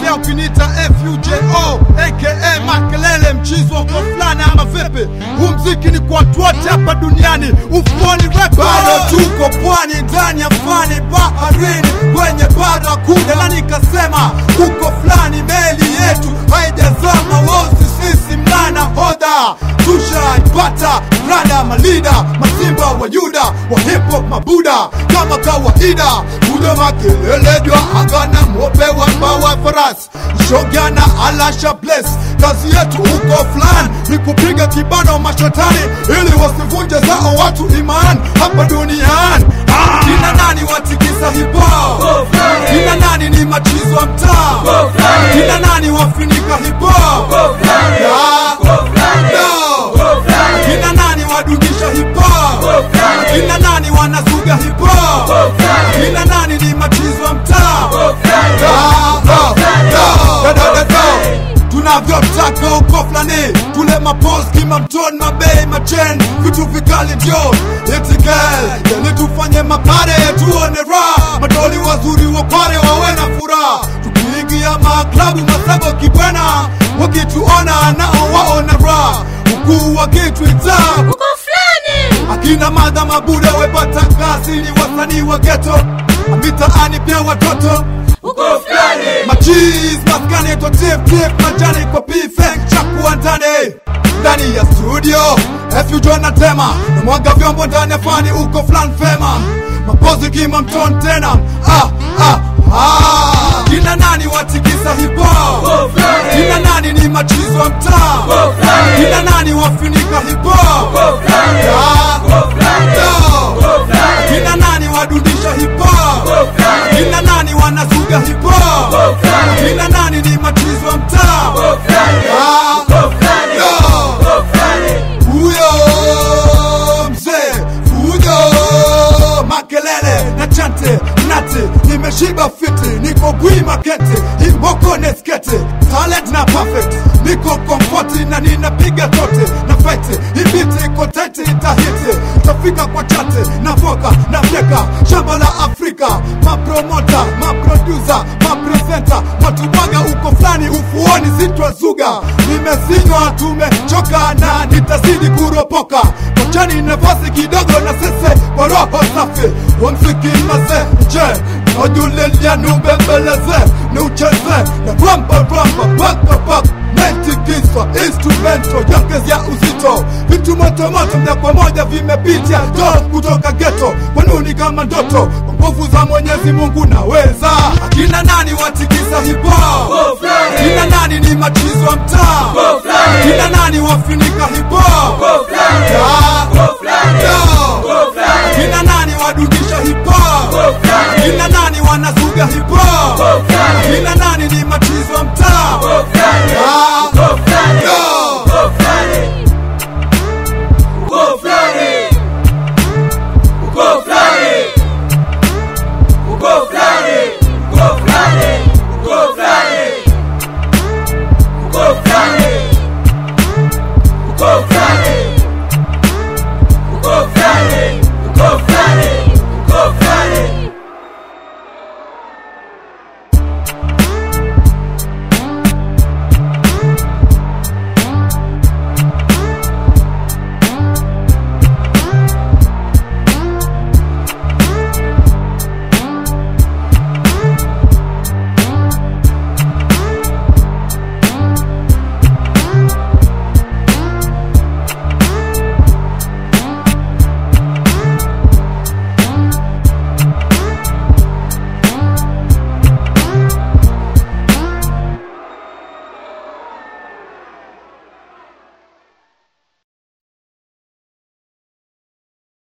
Ila ukinita FUJO aka Makelele mchizi wa kwa fulani ama vipi? Huu mziki ni kwa watu wote hapa duniani, ufuoni record. Bado tuko pwani ndani ya fani baharini kwenye bara kuda, na nikasema huko fulani meli yetu haijazama, wosi sisi mlana hodha tushaipata rada malida masimba wa yuda wa hip hop mabuda kama kawaida kuja makelele jwa agana mope wa mbawa farasi shogana alasha bless kazi yetu huko fulani ni kupiga kibano mashetani ili wasivunje zao watu iman hapa duniani ah! kina nani watikisa hipo kina nani ni machizo wa mtaa kina nani wafinika hipo kina nani wadundisha hipo kina nani wanasuga hipo kina nani ni machizo wa mtaa tunavyotaka uko fulani tule mapos kima mtoni mabei machen vitu vikali ndio itikel yani tufanye mapare tuone raha madoli wazuri wapare wawe na furaha tukiingia maklabu masago kibwena wakituona nao waona raha ukuu wakitwita uko fulani akina madha mabuda wepata kazi ni wasanii wa geto mitaani pia watoto uko fulani machiz maskani totiftif majani kwa pifek chakuwa ndani ndani ya studio FUJ na tema na mwaga vyombo ndani ya fani uko flan fema mapozi kima mton tena ah, ah, ah. kina nani watikisa hipo kina nani ni machizo wa mtaa kina nani wafinika hipo Ah, no. kina nani wadundisha hipo kina nani wanasuga hipo kina nani ni machizo wa mtaa Ah, no. huyo mzee fujo makelele na chante nati nimeshiba fiti niko gwi makete imoko neskete talent na perfect niko komfoti na ninapiga tote na fete ibiti iko tete itahiti tafika kwa chate na voka na fyeka shamba la afrika mapromota maprodusa mapresenta matubwaga uko fulani ufuoni sitwazuga nimesinywa tumechoka na nitazidi kuropoka kochani nafasi kidogo na sese kwa roho safi wamsiki mase je najulilia nubembeleze niucheze na ramba ramba paka paka mentikiswa instrumento yongezya uzito vitu motomoto mja kwa moja vimepitia to kutoka geto kwanuni kama ndoto kwa nguvu za mwenyezi mungu naweza akina nani watikisa hipo kina nani ni machizo wa mtaa kina nani wafinika hipo Ah, no. kina nani wadundisha hipo kina nani wanasuga hipo kina nani